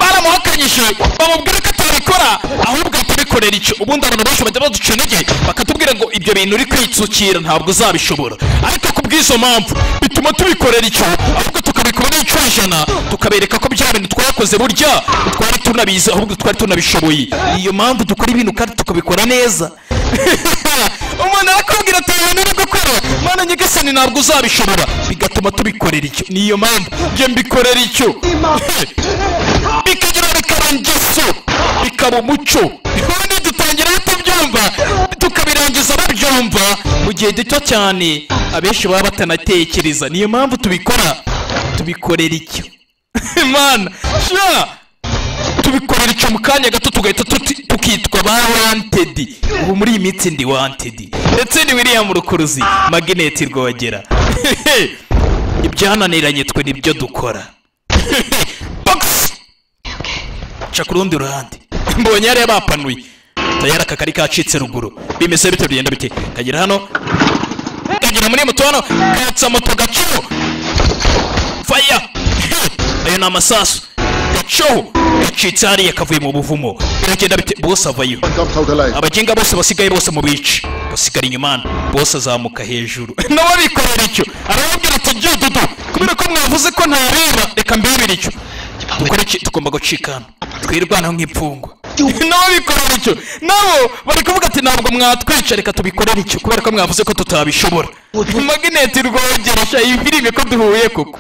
bamuhakanyije bamubwira ko atabikora ahubwo atabikorera icyo ubundi abantu benshi bajya baduca intege bakatubwira ngo ibyo bintu uri kwitsukira ntabwo uzabishobora ariko kubw'izo mpamvu bituma tubikorera icyo ahubwo tukabikora n'icajana tukabereka ko bya bintu twakoze burya twari tunabizi ahubwo twari tunabishoboye iyo mpamvu dukora ibintu kandi tukabikora neza umuntu arakubwira ati ibintu uri gukora mana nyagasani ntabwo uzabishobora bigatuma tubikorera icyo niyo mpamvu njye mbikorera icyo bikagira bikaba ingeso bikaba umuco ubundi dutangira tubyumva tukabirangiza babyumva mu gihe gito cyane abenshi baba batanatekereza niyo mpamvu tubikora tubikorera icyo mana sha tubikorera icyo mu kanya gato tugahita tuti- tukitwa ba wantedi ubu muri iyi minsi ndi wantedi ndetse ni william rukuruzi magineti rwogera ibyananiranye twe nibyo dukora Box! ca ku rundi ruhande mbonye yari bapanuye tayari aka kari kacitse ruguru bimeze bite bigenda bite kagera hano kagera muri moto hano katsa moto gacuho faya ayo ni amasasu gacoho gacitse hariya kavuye mu buvumo biragenda bite bose avayo Comes out alive. abagenga bose basigaye bose mu bice basigara inyuma hano bose azamuka hejuru nabo bikorera icyo arababwira ati jya dudu kubera ko mwavuze ko ntareba reka mbibire icyo dukora iki tugomba gucika hano twirwanaho nk'imfungwa nabo bikorera icyo nabo bari kuvuga ati ntabwo mwatwica reka tubikorere icyo kubera ko mwavuze ko tutabishobora magineti rwogera shayi filime ko duhuye koko